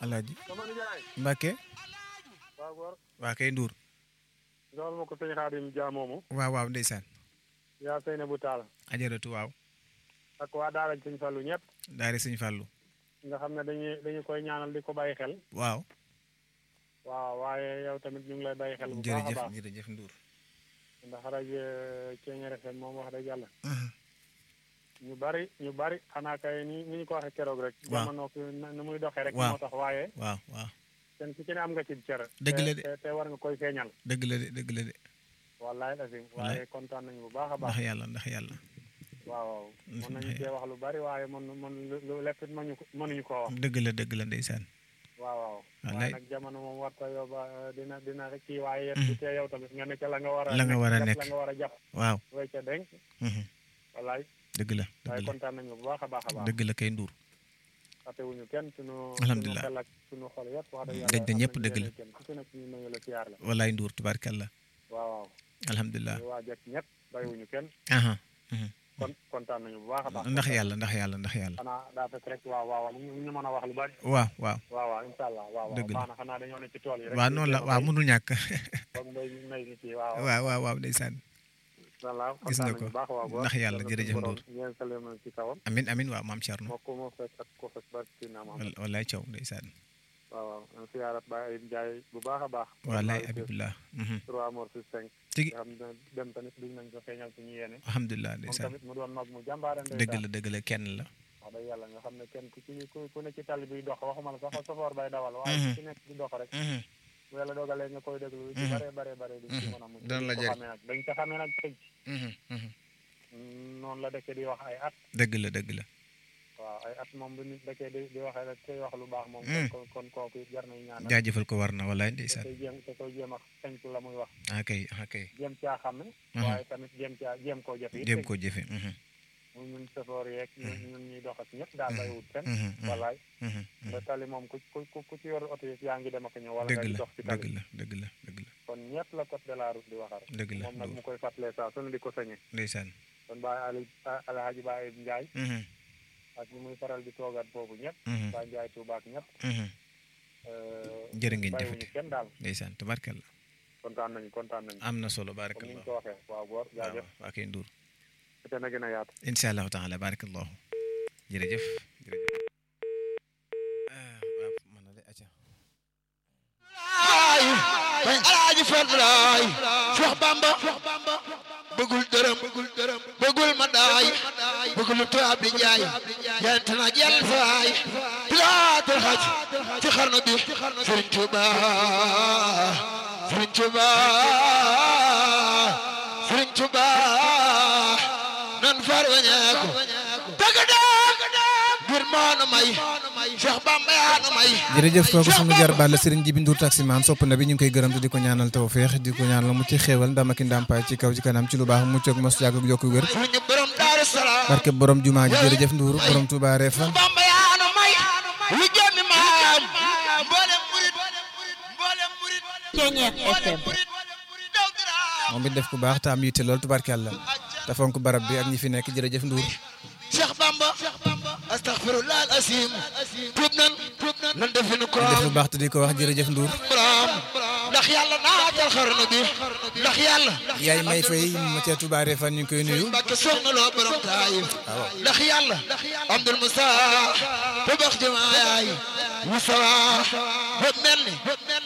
alaaji sama nijaay Mbàkke waaw góor waa kay Ndour joxal ma ko sëñ Xaadim Dia moomu waaw waaw ndeysaan yaa sëy na bu taal ajaratu waaw ak waa daara sëñ Fallu ñëpp daari sëñ Fàllu nga xam ne dañuy dañu koy ñaanal di ko bàyyi xel waaw waaw waaye yow tamit ñu ngi lay bàyyi xel bu baax a jërëjëf baax jërëjëf Ndour ndax rajo Thiéniere FM moom wax dëgg yàlla ñu bari ñu bari xanaa kay ni ni ñu ko waxee keroog rek Waaw. jamono ki nu muy doxee rek Waaw. moo tax waaye waaw waaw kenn ku ci ne am nga ci cër Dëgg la de. te te war nga koy feeñal dëgg la de dëgg la de wallaay asim Wallaay. waaye kontaan nañu bu baax a baax ndax yàlla ndax yàlla waaw waaw Mm, mën nañu ndax cee wax lu bari waaye mën mën lu lu lépp it mënuñu ko mënuñu koo wax dëgg la dëgg la ndeysaan waaw waaw Wallaay. waaye nag jamono moom warta yow ba dina dina rek kii waaye yéen du tee yow tamit nga nekk la nga war a La nga war a jàpp nekk. la nga war a jàpp waaw way ca denc mhm. wallaay dëgg la waaye dëgg la kontaan nañu bu baax a baax a baax dëgg la kay Ndour fàttewuñu kenn sunu Alhamdulillah. sunu xel ak sunu xol yëpp wax dëgg Gëj na am ñëpp nañu dëgg la. yéene kenn ku ci nekk ñu nuyu la siyaar la wallaay Ndour tubaarkalla waaw waaw alhamdulilah ñu waa jekk ñëpp bàyyiwuñu kenn aha mhm. kon kontaan nañu bu baax a baax ndax yàlla ndax yàlla ndax yàlla xanaa daa fekk rek waaw waaw ñu ñu mën a wax lu bari waaw waaw waaw waaw incha allah waaw waaw Dëgg la. baax na xanaa dañoo ne ci tool yi rek waaw noonu la waaw mënul ñàkk foog mbay mi mbay mi ci waaw waaw waaw waaw ndeysaan voilà gis nga ko baax waaw ndax yàlla jërëjëf Ndour ngeen salee na ci kawam amin amin waaw maam Thierno moo ko moo fekk ak ko fekk barki naa ma wal- wallaay caw ndeysaan waaw waaw an siyaarat ba ay njaay bu baax a baax wallaay abibullah mhm. trois morts sur cinq tigi nga xam ne dem tamit duñ nañ ko feeñal suñu yéene alhamdulilah moom ndeysaan tamit mu doon mag mu jàmbaare dëgg la dëgg la kenn la wax dëgg yàlla nga xam ne kenn ku ci ku ku ne ci tali biy dox waxuma la sax sofoor bay dawal waaye Mhm. ku ci nekk di dox rek Mhm. bu yàlla dogalee nga koy déglu ci Mhm. bare bare bare duñ ci mën a mucc Dana la dañ ko jëriñ. xamee nag dañ ko xamee nag tëj Mhm. Mhm. noonu la dëkk di wax ay at dëgg la dëgg la waaw ay at moom bu nit dëkkee di di waxee rek koy wax lu baax moom Mm. kon kon kooku it jar nañ ñaanal jaajëfal ko war na wallaay te ndeysaan koy jéem te koy jéem a xenc la muy wax ah kay ah kay jéem caa xam ne Mhm. waaye tamit jéem caa jéem koo jëfe it jéem koo jëfe mhm. muy ñun safoor yeeg ñun ñun ñuy dox ak ñëpp daal bàyyiwut kenn Mhm. Mhm. wallaay Mhm. nga tali moom ku ku ku ku ci yor oto yi yaa ngi dem ak ñëw wala dëgg ngay la dox ci dëgg tali la dëgg la dëgg la kon ñëpp la code de la route di waxal dëgg la moom nag mu Ndour koy fàttalee saa sunu di ko sañe ndeysaan kon Baye Ali Alhaji Baye Ndiaye Mhm. ak ñu muy faral di toogaat boobu ñëpp Mhm. Baye Ndiaye Touba ak ñëpp Mhm. euh, jërë ngeen bàyyiwuñu jëfati kenn daal ndeysaan tabarkalla kontaan nañu kontaan nañu am na solo comme ni ñu barakallahu ko waxee waaw góor waaw jaajëf waa kay Ndour te na gën a yaatu incha allahu taala barakallahu jërëjëf jërëjëf ah waaw mën na de acca bay alaaji Fall laay Cheikh Bamba bëggul dërëm bëggul ma daay bëggul tubaab di jaay yent na jël faay pilaatul xaj ci xarnu bi Sëriñ Tuuba Sëriñ Tuuba Sëriñ Tuuba nan far wañeeku dëgg dëgg ngir moonu may Cheikh Bamba yaa nu may jërëjëf kooku sunu jarbaat la Serigne Jibi Ndour taximaan sopp na bi ñu ngi koy gërëm te di ko ñaanal tawfeex di ko ñaanal mu ci xéewal ndam ak i ndàmpaay ci kaw ci kanam ci lu baax mucc ak mos yàgg ak yokku wér suñu borom Daaru Salaam barke borom jumaa ji jërëjëf Ndour borom Touba Refane Bamba yaa nu may lu jëmmi maam mboolem murit mboolem murit Thiéniere FM daw diraam moom it def ku baax te am yitte lool tubaarkàlla te fonk barab bi ak ñi fi nekk jërëjëf Ndour Cheikh Bamba astaghfirullah al asim tuub nan nan definu ko def lu baax te di ko wax jërëjëf Ndour borom ndax yàlla naatal xarnu bi ndax yàlla yaay may fay ma ca Touba Refane ñu ngi koy nuyu Mbàkke soxna loo borom taayif ndax yàlla Abdul Musa ba bax jamaa yaay Musa ba mel ni